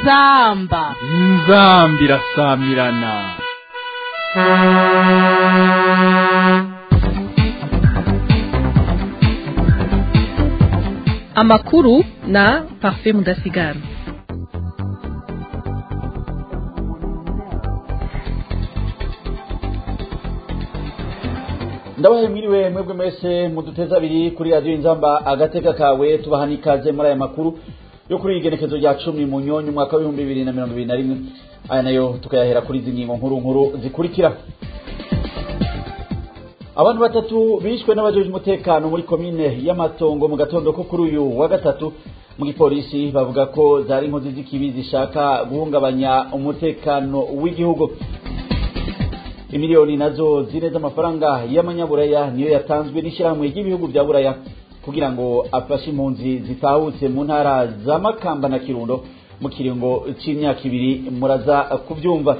inzamba inzambi irasamirana amakuru na parfait mudasigara ndabahe mwiriwe mwebwe mwese muduteze abiri kuri radiyo inzamba agateka kawe tubaha n'ikaze muri aya makuru yo kuri igenekezo rya cumi mu nyonyi umwaka w'ibihumbi bibiri na mirongo ibiri na rimwe aya nayo tukayahera kuri izi ngingo nkuru nkuru zikurikira abantu batatu bishwe n'abajeje umutekano muri komine y'amatongo mu gatondo ko kuri uyu wa gatatu mu gipolisi bavuga ko zari inkozi z'ikibi zishaka guhungabanya umutekano w'igihugu imiliyoni nazo zine z'amafaranga y'amanyaburaya niyo yatanzwe n'ishyirahamwe ry'ibihugu bya buraya kugira ngo afashe impunzi zitahutse mu ntara za makamba na kirundo mu kiringo c'imyaka ibiri muraza kubyumva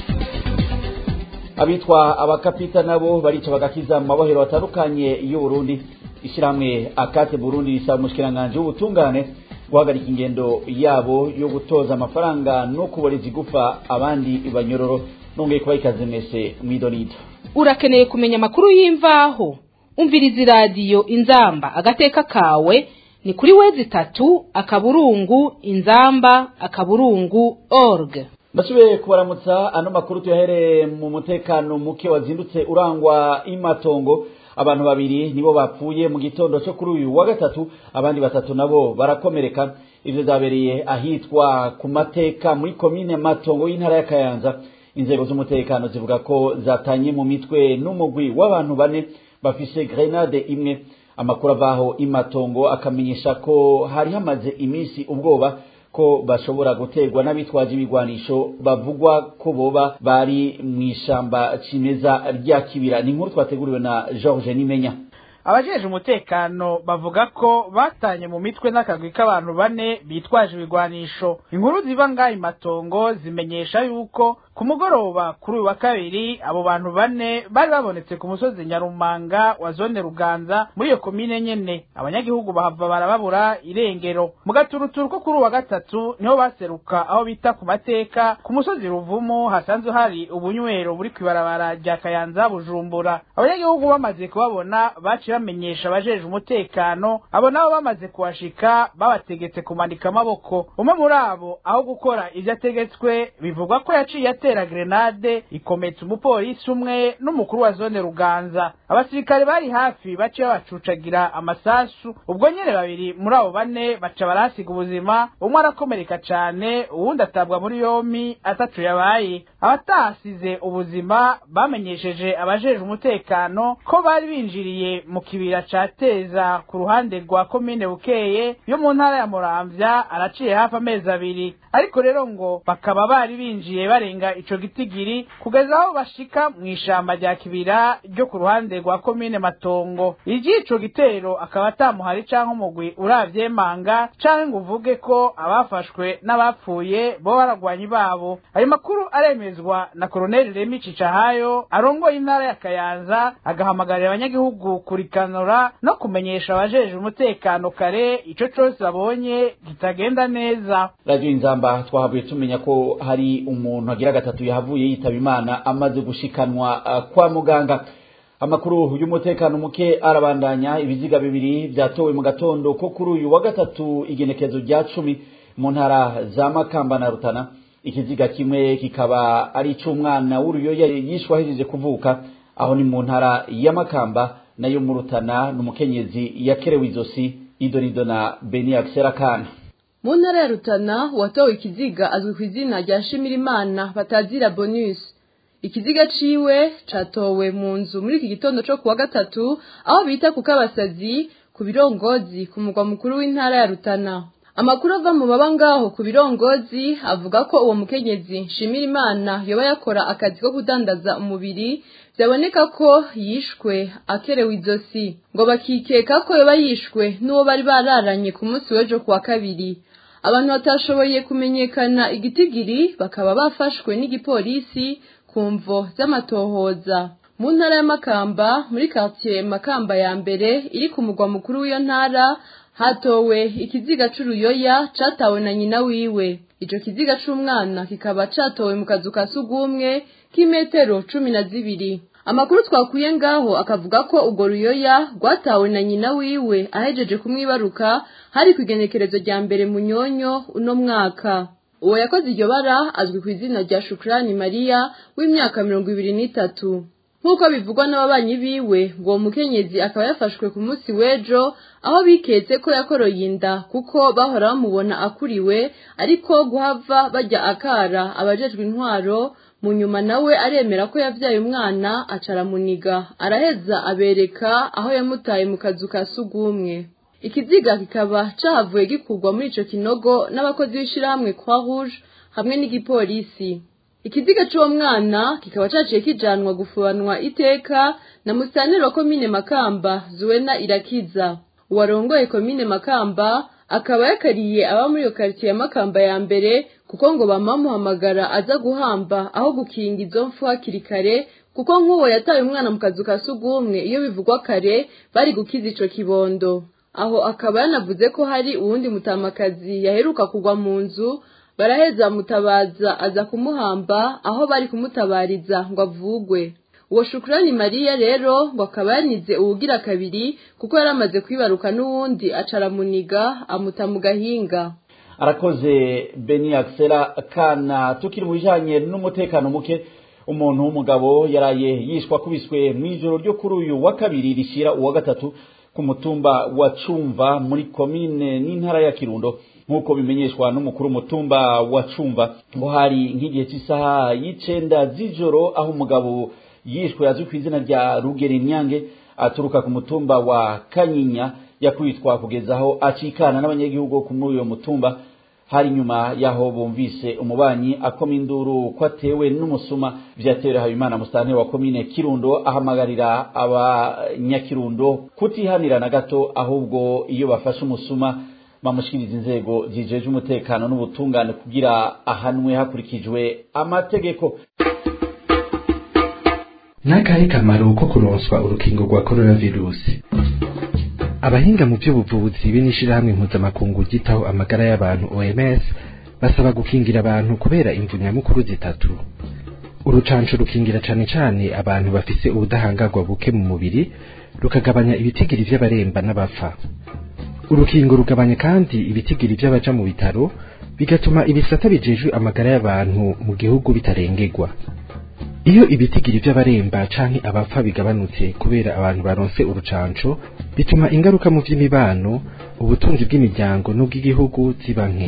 abitwa abakapita nabo barica bagakiza mu mabohero atandukanye y'uburundi ishyirahamwe akate burundi risaba umushikiranganji w'ubutungane guhagarika ingendo yabo yo gutoza amafaranga no kuboreza igufa abandi banyororo nongeye kuba ikaze mwese mwidonido urakeneye kumenya amakuru y'imvaho umviriza iradiyo inzamba agateka kawe ni kuri wezi itatu akaburungu inzamba akaburungu org ndasubiye kubaramutsa ano makuru tuyahereye mu mutekano muke wazindutse urangwa imatongo abantu babiri nibo bapfuye mu gitondo cyo kuri uyu wa gatatu abandi batatu nabo barakomereka ivyo vyabereye ahitwa ku mateka muri komine matongo y'intara ya kayanza inzego z'umutekano zivuga ko zatanye mu mitwe n'umugwi w'abantu bane bafise grenade imwe amakuru avaho imatongo akamenyesha ko hari hamaze iminsi ubwoba ko bashobora guterwa n'abitwaje ibigwanisho bavugwa ko boba bari mu ishamba cimeza rya kibira ni inkuru twateguriwe na George Nimenya abajeje umutekano bavuga ko batanye mu mitwe n'akagwi k'abantu bane bitwaje ibigwanisho inkuru ziva ngaha imatongo zimenyesha yuko ku mugoroba kuri uyu wa kabiri abo bantu bane bari babonetse ku musozi nyarumanga wa zone ruganza muri iyo komine nyene abanyagihugu bahava barababura irengero mu gaturuturu ko kuri uwa gatatu niho baseruka aho bita ku mateka ku musozi ruvumu hasanzwe hari ubunywero buri kw'ibarabara rya kayanza bujumbura abanyagihugu bamaze kubabona baciye bamenyesha abajeje umutekano abo nabo bamaze kuhashika babategetse kumanika amaboko umwe muri abo aho gukora ivyo ategetswe bivugwa ko yaciye atera grenade ikometsa umupolisi umwe n'umukuru wa zone ruganza abasirikare bari hafi baciye babacucagira amasasu ubwo nyene babiri muri abo bane baca barahasiga ubuzima umwe arakomereka cane uwundi atabwa muri yompi atacu yabaye abatahasize ubuzima bamenyesheje abajeje umutekano ko bari binjiriye mu kibira ca teza ku ruhande rwa komine bukeye yo mu ntara ya muramvya araciye hafi amezi abiri ariko rero ngo bakaba bari binjiye barenga ico gitigiri kugeza aho bashika mu ishamba rya kibira ryo ku ruhande rwa komine matongo iry'ico gitero akaba atamuhari canke umugwi uravyemanga canke ngo uvuge ko abafashwe n'abapfuye bo baragwanyi babo ayo makuru aremezwa na koloneli remi cicahayo arongoye intara ya kayanza agahamagarira abanyagihugu kurikanura no kumenyesha abajeje umutekano kare ico cose babonye kitagenda neza radio inzamba twahavuye tumenya ko hari umuntu agira gatatu yahavuye yitaba imana amaze gushikanwa uh, kwa muganga amakuru y'umutekano muke arabandanya ibiziga bibiri vyatowe mu gatondo ko kuri uyu wa gatatu igenekezo rya cumi mu ntara za makamba na rutana ikiziga kimwe kikaba ari ic'umwana w'uruyoya yishwe ahejeje kuvuka aho ni mu ntara ya makamba nayo mu rutana n'umukenyezi yakerewe izosi idonido na beni akana mu ntara ya rutana uwatowe ikiziga azwi ku izina rya shimirimana batazira bonus ikiziga ciwe catowe mu nzu muri iki gitondo co kuwa gatatu aho bita ku kabasazi ku birongozi ku mugwa mukuru w'intara ya rutana amakuru ava mu baba ngaho ku birongozi avuga ko uwo mukenyezi nshimirimana yoba yakora akazi ko kudandaza umubiri byaboneka ko yishwe akerewe izosi ngo bakikeka ko yoba yishwe n'uwo bari bararanye ku munsi w'ejo kuwa kabiri abantu batashoboye kumenyekana igitigiri bakaba bafashwe n'igipolisi ku mvo z'amatohoza mu ntara ya makamba muri quartier makamba ya mbere iri ku mugwa mukuru w'iyo ntara hatowe ikiziga c'uruyoya catawe na nyina wiwe ico kiziga c'umwana kikaba catowe mu kazu ka sugumwe k'imetero cumi na zibiri amakuru twakuye ngaho akavuga ko urwo ruyoya rwatawe na nyina wiwe ahejeje kumwibaruka hari ku igenekerezo rya mbere mu nyonyo uno mwaka uwo yakoze iryo bara azwi ku izina rya shukurani mariya w'imyaka mirongo ibiri n'itatu nk'uko bivugwa n'ababanyi biwe ngo uwo mukenyezi akaba yafashwe ku munsi w'ejo aho biketse ko yakoroye inda kuko bahora bamubona akuriwe ariko guhava bajya akara abajejwe intwaro mu nyuma nawe aremera ko yabyaye umwana acaramuniga araheza abereka aho yamutaye mu kazu ka sugumwe ikiziga kikaba cahavuye gikurwa muri ico kinogo n'abakozi b'ishirahamwe croix rouge hamwe n'igipolisi ikiziga c'uwo mwana kikaba caciye kijanwa gufubanwa iteka na musitaneri wa komine makamba zuwena irakiza uwarongoye komine makamba akaba yakariye aba muri iyo karitsiye ya makamba ya mbere kuko ngo bamamuhamagara aza guhamba aho gukinga izo mfu hakiri kare kuko nk'uwo yataye umwana mu kazu ka sugumwe iyo bivugwa kare bari gukiza ico kibondo aho akaba yanavuze ko hari uwundi mutamakazi yaheruka kugwa mu nzu baraheza mutabaza aza kumuhamba aho bari kumutabariza ngo avugwe uwo shukurani mariya rero ngo akaba yanize uwugira kabiri kuko yari amaze kwibaruka n'uwundi acaramuniga amuta mu gahinga arakoze beni akisera kana tukiri mu bijanye n'umutekano muke umuntu w'umugabo yaraye yishwa akubiswe mu ijoro ryo kuri uyu wa kabiri rishyira uwa gatatu ku mutumba wa cumva muri komine n'intara ya kirundo nk'uko bimenyeshwa n'umukuru w'umutumba wa cumva ngo hari nk'igihe cy'isaha y'icenda z'ijoro aho umugabo yishwe azwi ku izina rya rugeri nyange aturuka ku mutumba wa kanyinya yakwitwa kugeza aho acikana n'abanyagihugu ku muri uyo mutumba hari nyuma yaho bumvise umubanyi akoma induru ko atewe n'umusuma vyatewe habimana musitanteri wa komine kirundo ahamagarira abanyakirundo kutihanira na gato ahubwo iyo bafashe umusuma bamushikiriza inzego zijeje umutekano n'ubutungane kugira ahanwe hakurikijwe amategeko n'akahe kamaro ko kuronswa urukingo rwa coronavirusi abahinga mu by'ubuvuzi be n'ishirahamwe mpuzamakungu ryitaho amagara y'abantu OMS basaba gukingira abantu kubera imvu nyamukuru zitatu urucanco rukingira cane cane abantu bafise ubudahangarwa buke mu mubiri rukagabanya ibitigiri vy'abaremba n'abapfa urukingo rugabanya kandi ibitigiri vy'abaja mu bitaro bigatuma ibisata bijejwe amagara y'abantu mu gihugu bitarengerwa iyo ibitigiri vy'abaremba canke abapfa bigabanutse kubera abantu baronse urucanco bituma ingaruka mu vy'imibano ubutunzi bw'imiryango n'ubw'igihugu ziba nke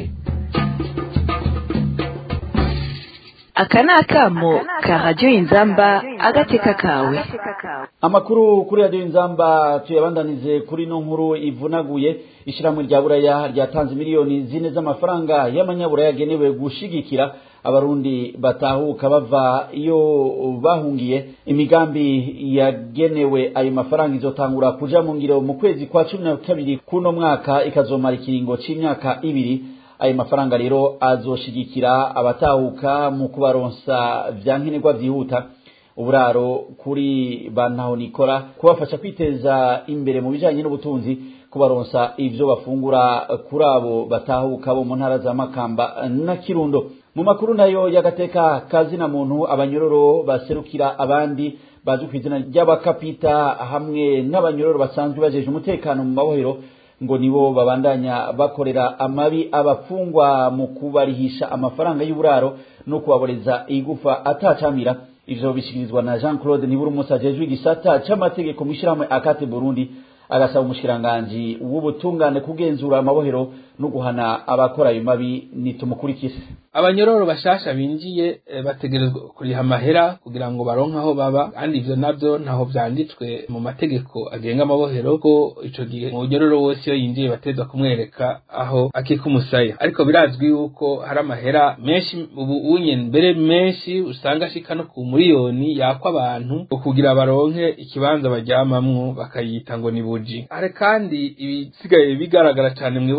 aka ni akamo ka radiyo inzamba agateka kawe amakuru kuri radiyo inzamba tuyabandanize kuri no nkuru ivunaguye ishyirahamwe rya buraya ryatanze miliyoni zine z'amafaranga y'amanyaburaya yagenewe gushigikira abarundi batahuka bava iyo bahungiye imigambi yagenewe ayo mafaranga izotangura kuja mu ngiro mu kwezi kwa cumi na kabiri kuno mwaka ikazomara ikiringo c'imyaka ibiri ayo mafaranga rero azoshigikira abatahuka mu kubaronsa vya nkenerwa vyihuta uburaro kuri bantaho nikora kubafasha kwiteza imbere mu bijanye n'ubutunzi kubaronsa ivyo bafungura kuri abo batahuka bo mu ntara za makamba na kirundo mu makuru nayo y'agateka kazina muntu abanyororo baserukira abandi bazwi ku izina ry'abakapita hamwe n'abanyororo basanzwe bajeje umutekano mu mabohero ngo nibo babandanya bakorera amabi abafungwa mu kubarihisha amafaranga y'uburaro no kubaboreza igufa atacamira ivyo bishikirizwa na Jean Claude Niburu Musa jejwe igisata c'amategeko mw'ishirahamwe akate Burundi agasaba umushikiranganji w'ubutungane kugenzura amabohero no guhana abakora ayo mabi nitumukurikise abanyororo bashasha binjiye e, bategerezwa kuriha amahera kugira ngo baronke aho baba kandi ivyo navyo ntaho vyanditswe mu mategeko agenga amabohero ko ico gihe umunyororo wose iyo yinjiye batezwa kumwereka aho akika umusaya ariko birazwi yuko hari amahera menshi ubu unye mbere menshi usanga ashika no ku miliyoni yakwa abantu kugira baronke ikibanza baryamamwo bakayita ngo ni buji hari kandi ibisigaye bigaragara cane mw'ibohero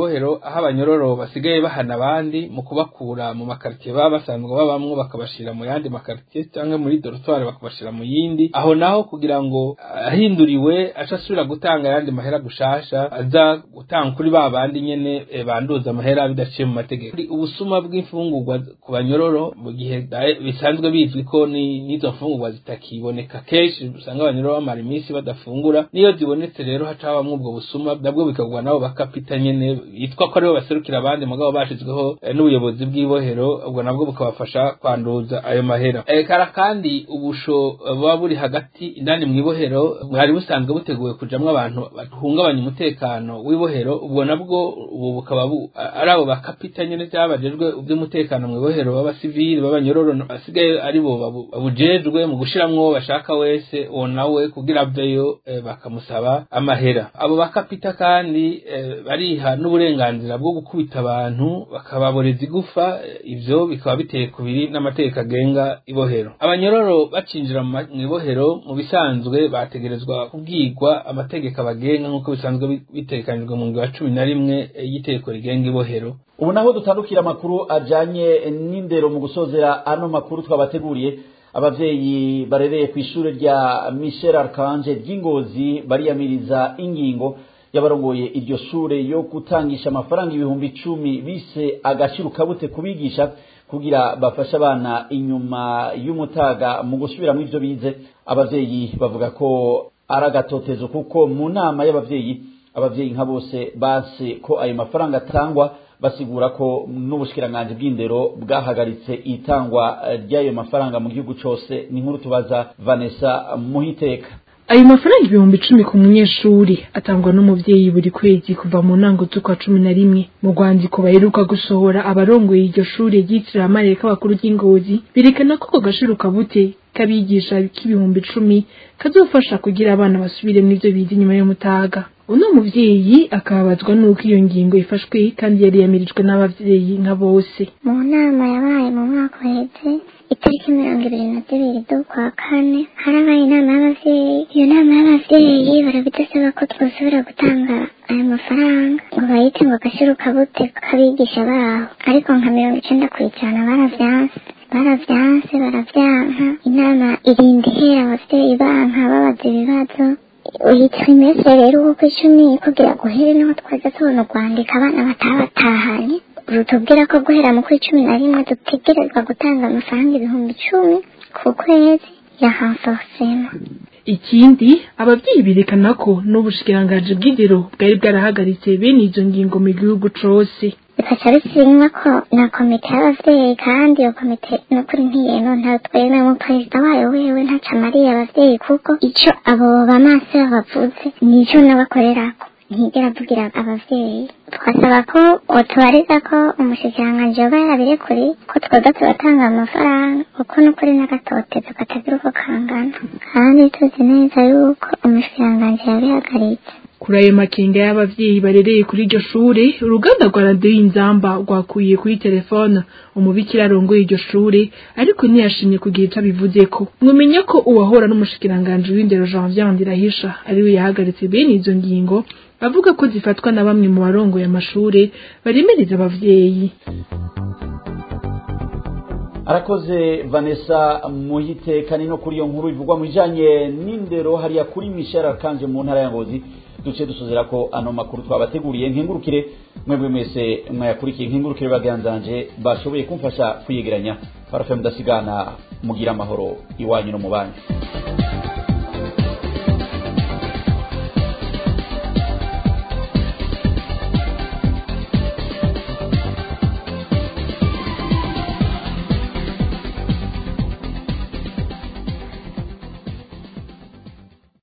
aho abanyororo basigaye bahana abandi mu kubakura mu makaritiye baba basanzwe babamwo bakabashira mu yandi makaritiye cyangwa muri dorotwari bakabashira mu yindi aho naho kugira ngo ahinduriwe aca asubira gutanga ayandi mahera gushasha aza gutanga kuri ba bandi nyene e, banduza amahera bidaciye mu mategeko ubusuma bw'imfungurwa ku banyororo mu gihe bisanzwe bizwi ko n'izo mfungurwa zitakiboneka kenshi usanga abanyororo bamara iminsi badafungura niyo zibonetse rero haca habamwo ubwo busuma nabwo bikagwa nabo bakapita nyene yitwa ko aribo baserukira abandi mugabo bashizweho n'ubuyobozi bw'ibohero ubwo nabwo bukabafasha kwanduza ayo mahera kara kandi ubusho buba buri hagati indani mu ibohero bwari busanzwe buteguwe kujamwo abantu bahungabanya umutekano w'ibohero ubwo nabwo ubu bukaba ari abo bakapita nyene byabajejwe iby'umutekano mu ibohero b'abasivili b'abanyororo basigaye ari bo babujejwe mu gushiramwo bashaka wese uwo nawe kugira aveyo bakamusaba amahera abo bakapita kandi bariha n'uburenganzira bwo gukubita abantu bakababoreza igufa ivyo bikaba biteye kubiri n'amategeko agenga ibohero abanyororo bacinjira mu ibohero mu bisanzwe bategerezwa kubwirwa amategeko abagenga nk'uko bisanzwe bitegekanijwe mu ngiro ya cumi na rimwe y'iteko rigenga ibohero ubu naho dutandukira amakuru ajanye n'indero mu gusozera ano makuru twabateguriye abavyeyi barereye ku ishure rya Michel Archange ry'Ingozi bariyamiriza ingingo yabarongoye iryo shure yo gutangisha amafaranga ibihumbi icumi bise agashiro kabute kubigisha kugira bafashe abana inyuma y'umutaga mu gusubiramo ivyo bize abavyeyi bavuga ko ari agatotezo kuko mu nama y'abavyeyi abavyeyi nka bose base ko ayo mafaranga atangwa basigura ko n'ubushikiranganje bw'indero bwahagaritse itangwa ry'ayo mafaranga mu gihugu cose ni nkuru tubaza Vanessa Muhiteka ayo mafaranga ibihumbi icumi ku munyeshuri atangwa n'umuvyeyi buri kwezi kuva mu ntango z'ukwa cumi na rimwe mu rwandiko baheruka gusohora abarongoye iryo shure ryitiriwe amareka abakuru ry'ingozi berekana ko ako gashiro kabute kabigisha k'ibihumbi icumi kazofasha kugira abana basubiremo ivyo bize inyuma y'umutaga uno muvyeyi akababazwa n'uko iyo ngingo ifashwe kandi yari yamirijwe n'abavyeyi nka bose mu nama yabaye mu mwaka uheze itariki mirongo ibiri na zibiri z'ukwa kane harabaye inama y'abavyeyi iyo nama y'abavyeyi barabidasaba ko twosubira gutanga ayo mafaranga ngo bayite ngo agashiro kabute kabigisha baho ariko nka mirongo icenda kw'ijana baravyanse baravyanse baravyanka inama irinda ihera abavyeyi banka babaza ibibazo uhitwa imese rero uko icumi kugira guhere niho twaza tubona urwandika abana batabatahanye rutubwira ko guhera mu kuri cumi na rimwe dutegerezwa gutanga amafaranga ibihumbi icumi ku kwezi ya renforcement ikindi abavyeyi berekana ko n'ubushikiranganji bw'indero bwari bwarahagaritse bene izo ngingo mu gihugu cose bikaca bisinywa ko na komite y'abavyeyi kandi iyo komite nukuri ntiyeno nta twemwe mu perezida wayo wewe ntaca amariye abavyeyi kuko ico abo bamase bavuze nico nabakorerako ntigera avugira abavyeyi twasaba ko utubariza ko umushikiranganji yoba yarabirekuri ko twoza turatanga amafaranga kuko nukuri n'agatotezo katagira uko kangana kandi tuzi neza yuko umushikiranganji yabihagaritse kuri ayo makenga y'abavyeyi barereye kuri iryo shure uruganda rwa radiyo y'inzamba rwakuye kuri telefone umubikira arongoye iryo shure ariko ntiyashimye kugira ico abivuzeko mwumenya ko uwahora n'umushikiranganji w'indero janvier ndirahisha ariwe yahagaritse bene izo ngingo avuga ko zifatwa na bamwe mu barongoye amashure baremereza abavyeyi arakoze vanessa muhitekani no kuri iyo nkuru ivugwa mu bijanye n'indero hariya kuri michel arikanje mu ntara ya ngozi duce dusozera ko ano makuru twabateguriye nkengurukire mwebwe mwese mwayakurikiye nkengurukire baganzanje bashoboye kumfasha kwiyegeranya parafe mudasigana mugira amahoro iwanyu no mu bandi